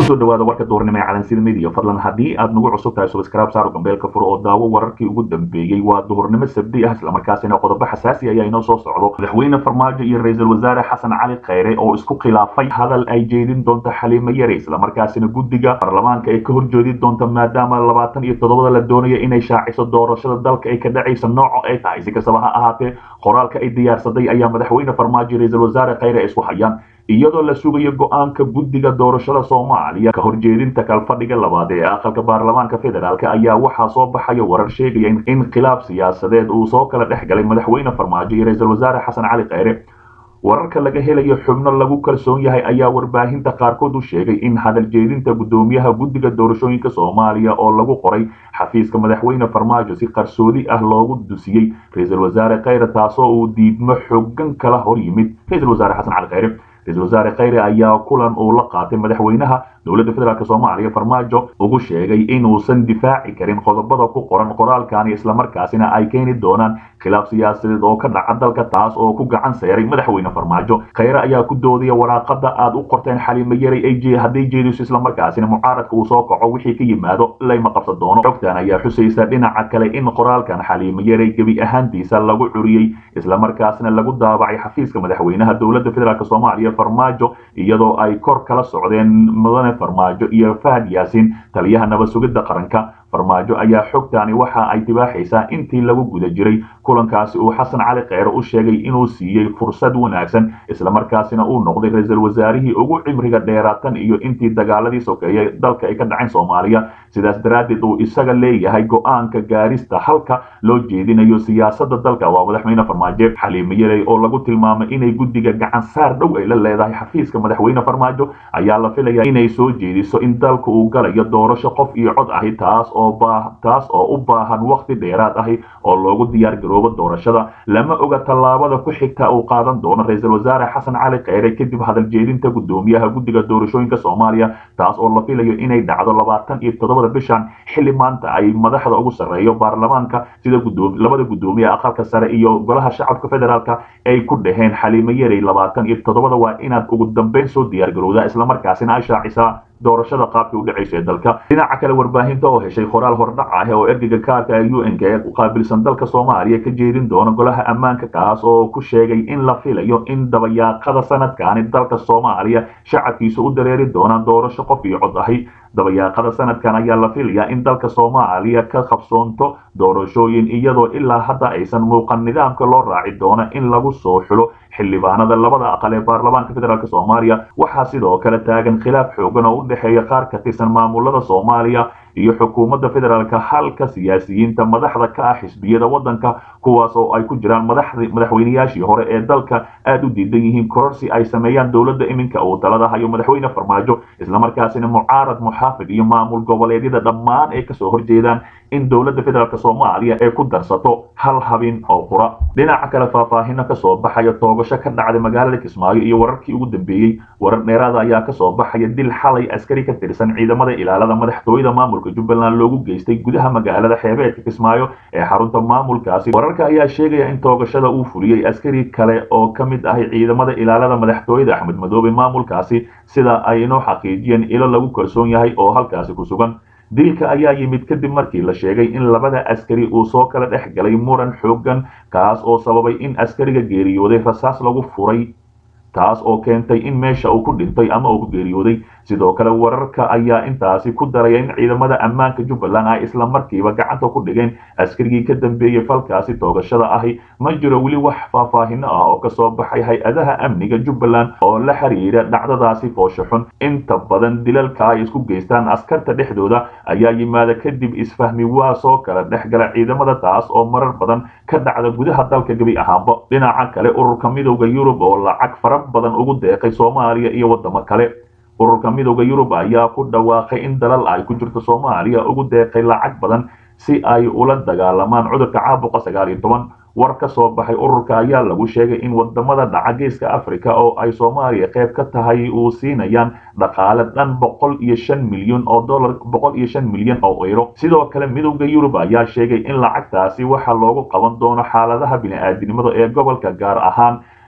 kusoo dhawaada warka duurnimo ee calansida media fadlan haddii aad nagu cusub tahay subscribe saaro gambeelka furo oo daawo wararkii ugu dambeeyey waa duhurnimo sabdi ah islamarkaasina qodobo xasaasi ayaa inoo soo socdo madaxweyne farmaajo iyo ra-iisul wasaare xasan cali kheyre oo isku khilaafay hadal ay jeedin doonto xaliimo yare islamarkaasina guddiga baarlamaanka ay ka horjeedi doonto maadaama labaatan iyo toddobada la doonaya inay shaaciso doorashada dalka ay ka dhacaysa nooco ay tahay si kastaba ha ahaatee qoraalka ay diyaarsaday ayaa madaxweyne farmaajo iyo ra-iisul wasaare kheyre isku hayaan iyadoo la sugayo go-aanka guddiga doorashada soomaaliya ka horjeedinta kalfadhiga labaad ee aqalka baarlamaanka federaalk ayaa waxaa soo baxaya warar sheegaya in khilaaf siyaasadeed uu soo kala dhex galay madaxweyne farmaajo iyo ra-iisul wasaare xasan cali kheyre wararka laga helayo xubno lagu kalsoon yahay ayaa warbaahinta qaarkood u sheegay in hadal jeedinta guddoomiyaha guddiga doorashooyinka soomaaliya oo lagu qoray xafiiska madaxweyne farmaajo si qarsoodi ah loogu dusiyey ra-iisul wasaare kheyre taasoo uu diidmo xogan kala hor yimid ra-iisul wasaare xasan cali kheyre ra-isul wasaare kheyre ayaa kulan uu la qaatay madaxweynaha dowladda federaalk soomaaliya farmaajo ugu sheegay inuusan difaaci karin qodobada ku qoran qoraalkani islamarkaasina ay keeni doonaan khilaaf siyaasadeed oo ka dhaca dalka taas oo ku gacan seeray madaxweyne farmaajo kheyre ayaa ku doodaya waraaqada aad u qorteen xaliimo yaray hadday jeediso islamarkaasina mucaaradka uu soo kaco wixii ka yimaado layma qabsan doono xogtan ayaa xusaysa dhinaca kale in qoraalkan xaliimo yaray gebi ahaantiisa lagu curiyey islamarkaasina lagu daabacay xafiiska madaxweynaha dowladda federaalk soomaaliya farmaajo iyadoo ay kor kala socdeen mudane farmaajo iyo fahad yaasiin taliyaha nabad sugidda qaranka farmaajo ayaa xogtani waxa ay dibaaxaysaa intii lagu guda jiray kulankaasi uu xasan cali kheyre u sheegay inuu siiyey fursad wanaagsan islamarkaasina uu noqday ra-iisul wasaarihii ugu cimriga dheeraatan iyo intii dagaaladii sokeeyey dalka ay ka dhaceen soomaaliya sidaas daraaddeed uu isaga leeyahay go-aanka gaarista halka loo jeedinayo siyaasada dalka waa madaxweyne farmaajo xaliimo yarey oo lagu tilmaamay inay guddiga gacan saar dhow ay la leedahay xafiiska madaxweyne farmaajo ayaa la filaya inay soo jeediso in dalka uu galayo doorasho qof iyo cod ahi taas taas oo u baahan wakhti dheeraad ahi oo loogu diyaar garoobo doorashada lama oga tallaabada ku xigta uu qaadan doono ra-iisul wasaare xasan cali kheyre kadib hadal jeedinta guddoomiyaha guddiga doorashooyinka soomaaliya taas oo la filayo inay dhacdo labaatan iyo toddobada bishan xilli maanta ay madaxda ugu sarreeyo baarlamaanka sida labada guddoomiye aqalka sare iyo golaha shacabka federaalk ay ku dhaheen xaliimo yarey labaatan iyo toddobada waa inaad ugu dambeyn soo diyaar garowdaa islamarkaasina ay shaacisaa doorashada qaabkii u dhacaysa ee dalka dhinaca kale warbaahinta oo heshay qoraal hordhac ah oo ergeyga kaarka ee u n k u qaabilsan dalka soomaaliya ka jeedin doona golaha ammaanka kaas oo ku sheegay in la filayo in dabayaaqada sanadkani dalka soomaaliya shacabkiisa u dareeri doonaan doorasho qof iyo cod ahi dabayaaqada sanadkan ayaa la filayaa in dalka soomaaliya ka qabsoonto doorashooyin iyadoo ilaa hadda aysan muuqan nidaamka loo raaci doono in lagu soo xulo xildhibaanada labada aqal ee baarlamaanka federaalk soomaaliya waxaa sidoo kale taagan khilaaf xoogan oo u dhexeeya qaar ka tirsan maamulada soomaaliya iyo xukuumadda federaalka halka siyaasiyiinta madaxda ka ah xisbiyada waddanka kuwaas oo ay ku jiraan madaxweynayaashii hore ee dalka aad u diidan yihiin kororsi ay sameeyaan dowladda iminka uu talada hayo madaxweyne farmaajo islamarkaasina mucaarad muxaafid iyo maamul goboleedyada dhammaan ay kasoo horjeedaan in dowladda federaalk soomaaliya ay ku darsato hal habin oo qura dhinaca kale faahfaahino kasoo baxaya toogasho ka dhacday magaalada kismaayo iyo wararkii ugu dambeeyey warar dheeraada ayaa kasoo baxaya dil xalay askari ka tirsan ciidamada ilaalada madaxtooyada maamulka jubbaland loogu geystay gudaha magaalada xeebeedka kismaayo ee xarunta maamulkaasi wararka ayaa sheegaya in toogashada uu fuliyey askari kale oo ka mid ahay ciidamada ilaalada madaxtooyada axmed madoobe maamulkaasi sida ay inoo xaqiijiyeen ilo lagu kalsoon yahay oo halkaasi ku sugan dilka ayaa yimid kadib markii la sheegay in labada askari uu soo kala dhex galay muran xoogan kaas oo sababay in askariga geeriyooday rasaas lagu furay taas oo keentay in meesha uu ku dhintay ama uu ku geeriyooday sidoo kale wararka ayaa intaasi ku daraya in ciidamada ammaanka jubbaland ay isla markiiba gacanta ku dhigeen askarigii ka dambeeyey falkaasi toogashada ahi ma jiro weli wax faahfaahino ah oo kasoo baxay hay-adaha amniga jubbaland oo la xiriira dhacdadaasi foosho xun inta badan dilalka ay isku geystaan askarta dhexdooda ayaa yimaada kadib isfahmi waa soo kala dhexgala ciidamada taas oo marar badan ka dhacda gudaha dalka gebi ahaanba dhinaca kale ururka midowda yurub oo lacag fara badan ugu deeqay soomaaliya iyo wadamo kale ururka midowda yurub ayaa ku dhawaaqay in dalal ay ku jirto soomaaliya ugu deeqay lacag badan si ay ula dagaalamaan cudurka caabuqa sagaal iyo toban war ka soo baxay ururka ayaa lagu sheegay in wadamada dhaca geeska africa oo ay soomaaliya qayb ka tahay uu siinayaan dhaqaale dhan boqol iyo shan milyan oo dollar boqol iyo shan milyan oo euro sidoo kale midowda yurub ayaa sheegay in lacagtaasi waxa loogu qaban doono xaaladaha bini-aadinimada ee gobolka gaar ahaan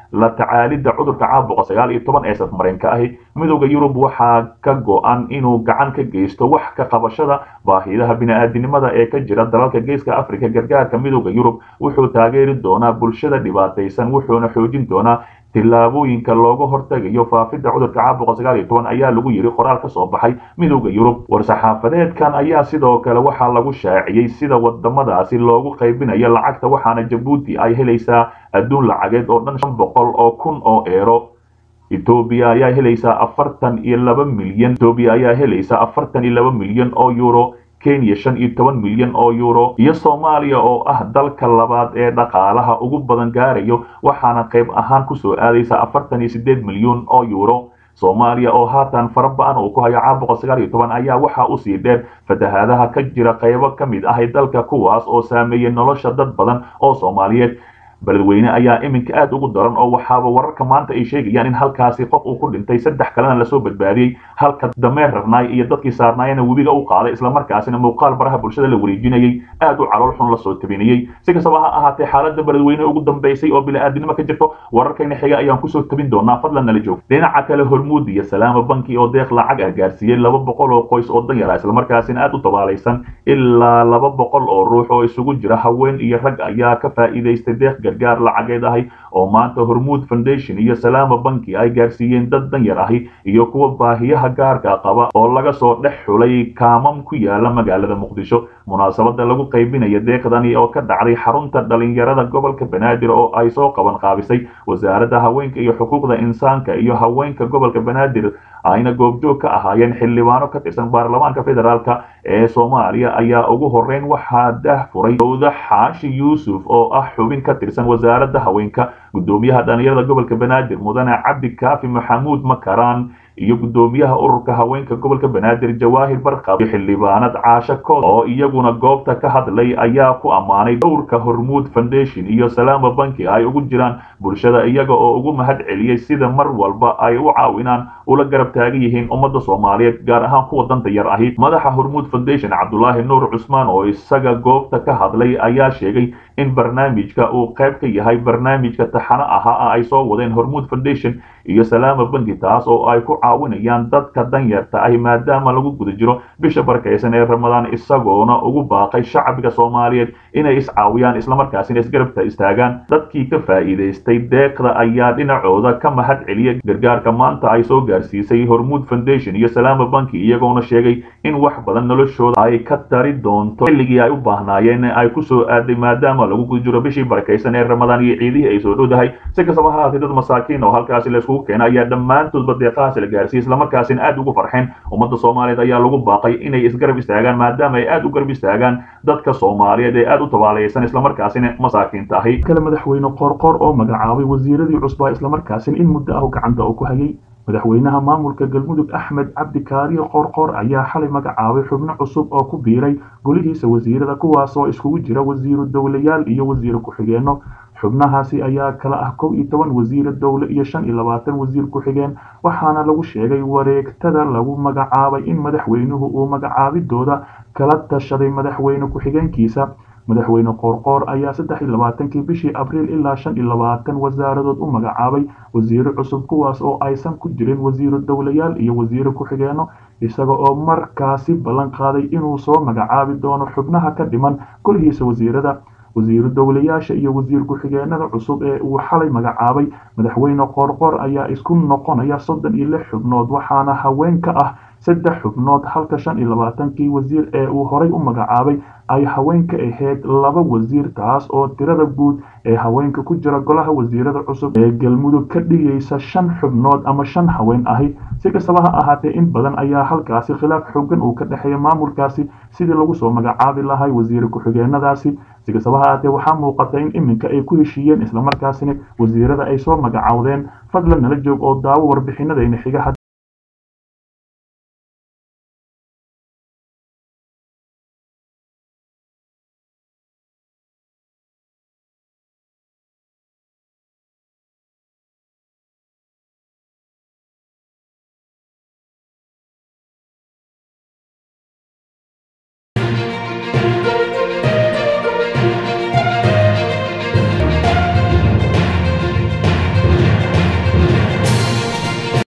la tacaalidda cudurka caabuqa sagaal iyo toban ee safmareenka ahi midowda yurub waxaa ka go-an inuu gacan ka geysto wax ka qabashada baahidaha bini-aadinimada ee ka jira dalalka geeska africa gargaarka midowda yurub wuxuu taageeri doonaa bulshada dhibaataysan wuxuuna xoojin doonaa tillaabooyinka looga hortegayo faafidda cudurka caabuqa sagaal iyo toban ayaa lagu yidhi qoraal ka soo baxay midowda yurub war-saxaafadeedkan ayaa sidoo kale waxaa lagu shaaciyey sida wadamadaasi loogu qaybinayo lacagta waxaana jabuuti ay helaysaa adduun lacageed oo dhan shan boqol oo kun oo eero etoobiya ayaa helaysaa afartan iyo laba milyan etoobiya ayaa helaysaa afartan iyo laba milyan oo euro kenya shan iyo toban milyan oo euro iyo soomaaliya oo ah dalka labaad ee dhaqaalaha ugu badan gaarayo waxaana qayb ahaan kusoo aadaysa afartan iyo sideed milyan oo euro soomaaliya oo haatan fara ba-an uu ku hayo caabuqa sagaal iyo toban ayaa waxaa usii dheer fatahaadaha ka jira qaybo ka mid ahay dalka kuwaas oo saameeyey nolosha dad badan oo soomaaliyeed beledweyne ayaa iminka aada ugu daran oo waxaaba wararka maanta ay sheegayaan in halkaasi qof uu ku dhintay saddex kalena lasoo badbaadiyey halka dameer rarnaay iyo dadkii saarnaayana webiga u qaaday islamarkaasina muuqaal baraha bulshada la wareejinayey aada u calool xun lasoo tabinayey si kastaba ha ahaatee xaaladda beledweyne ugu dambeysay oo bili-aadinimo ka jirto wararkayna xiga ayaan kusoo tabin doonaa fadlan nala joog dhinaca kale hormuud iyo salaama banki oo deeq lacag ah gaarsiiyey laba boqol oo qoys oo danyara islamarkaasina aada u dabaalaysan ilaa laba boqol oo ruux oo isugu jira haween iyo rag ayaa ka faa'iidaystay deeq gargaar lacageed ahi oo maanta hormuud foundation iyo salaama banki ay gaarsiiyeen dad danyar ahi iyo kuwa baahiyaha gaarka qaba oo laga soo dhex xulay kaamam ku yaala magaalada muqdisho munaasabada lagu qaybinaya deeqdani oo ka dhacday xarunta dhalinyarada gobolka banaadir oo ay soo qaban qaabisay wasaaradda haweenka iyo xuquuqda insaanka iyo haweenka gobolka banaadir ayna goobjoog ka ahaayeen xildhibaano ka tirsan baarlamaanka federaalka ee soomaaliya ayaa ugu horeyn waxaa dah furay dowda xaashi yuusuf oo ah xubin ka tirsan wasaaradda haweenka gudoomiyaha dhalinyarada gobolka banaadir mudane cabdi kaafi maxamuud makaraan iyo gudoomiyaha ururka haweenka gobolka banaadir jawaahir barqab iyo xildhibaanad caasho kood oo iyaguna goobta ka hadlay ayaa ku ammaanay dhowrka hormuud foundation iyo salaama banki ay ugu jiraan bulshada iyaga oo ugu mahad celiyey sida mar walba ay u caawinaan ula garab taagan yihiin ummadda soomaaliyeed gaar ahaan kuwa danta yar ahi madaxa hormuud foundation cabdulaahi nuur cusmaan oo isaga goobta ka hadlay ayaa sheegay in barnaamijka uu qayb ka yahay barnaamijka taxano ahaa ay soo wadeen hormuud foundation iyo salaama banki taas oo ay ku caawinayaan dadka danyarta ahi maadaama lagu guda jiro bisha barkaysan ee ramadaan isagoona ugu baaqay shacbiga soomaaliyeed inay iscaawiyaan islamarkaasina isgarabta istaagaan dadkii ka faa'iidaystay deeqda ayaa dhinacooda ka mahad celiyay gargaarka maanta ay soo gaarsiisay hormuud foundation iyo salaama banki iyagoona sheegay in wax badan noloshooda ay ka tari doonto xilligii ay u baahnaayeen ay kusoo aaday maadaama lagu guda jiro bishii barakaysan ee ramadaan iyo ciidihii ay soo dhowdahay si kastaba ha haatee dad masaakiin oo halkaasi layskugu keena ayaa dhammaantoodba deeqahaasi la gaarsiiyey islamarkaasina aada ugu farxeen ummadda soomaaliyeed ayaa lagu baaqay inay isgarab istaagaan maadaama ay aada u garab istaagaan dadka soomaaliyeed ee aada u tabaalaysan islamarkaasina masaakiinta ahi kale madaxweyne qoorqoor oo magacaabay wasiiradii cusbaa islamarkaasina in muddo ah gacanta uu ku hayay madaxweynaha maamulka galmudug axmed cabdi kaariyo qoorqoor ayaa xalay magacaabay xubno cusub oo ku biiray golihiisa wasiirada kuwaasoo iskugu jira wasiiru dowlayaal iyo wasiiro ku-xigeenno xubnahaasi ayaa kala ah kow iyo toban wasiira dowle iyo shan iyo labaatan wasiir ku-xigeen waxaana lagu sheegay wareegtada lagu magacaabay in madaxweynuhu uu magacaabidooda kala tashaday madaxweyne ku-xigeenkiisa madaxweyne qoorqoor ayaa saddex iyo labaatankii bishii abriil ilaa shan iyo labaatan wasaaradood u magacaabay wasiiro cusub kuwaas oo aysan ku jirin wasiiro dowlayaal iyo wasiiro ku-xigeenno isaga oo markaasi ballan qaaday inuu soo magacaabi doono xubnaha ka dhiman golihiisa wasiirada wasiiru dowlayaasha iyo wasiir ku-xigeenada cusub ee uu xalay magacaabay madaxweyne qoorqoor ayaa isku noqonaya soddon iyo lix xubnood waxaana haween ka ah saddex xubnood halka shan iyo labaatankii wasiir ee uu horay u magacaabay ay haweenka ahayd laba wasiir taas oo tirada guud ee haweenka ku jira golaha wasiirada cusub ee galmudug ka dhigaysa shan xubnood ama shan haween ahi si kastaba ha ahaatee in badan ayaa halkaasi khilaaf xoogan uu ka dhexeeya maamulkaasi sidii lagu soo magacaabi lahay wasiire ku-xigeenadaasi si kastaba ha ahaatee waxaa muuqata in iminka ay ku heshiiyeen islamarkaasina wasiirada ay soo magacaawdeen fadlan nala joog oo daawo warbixinadayna xiga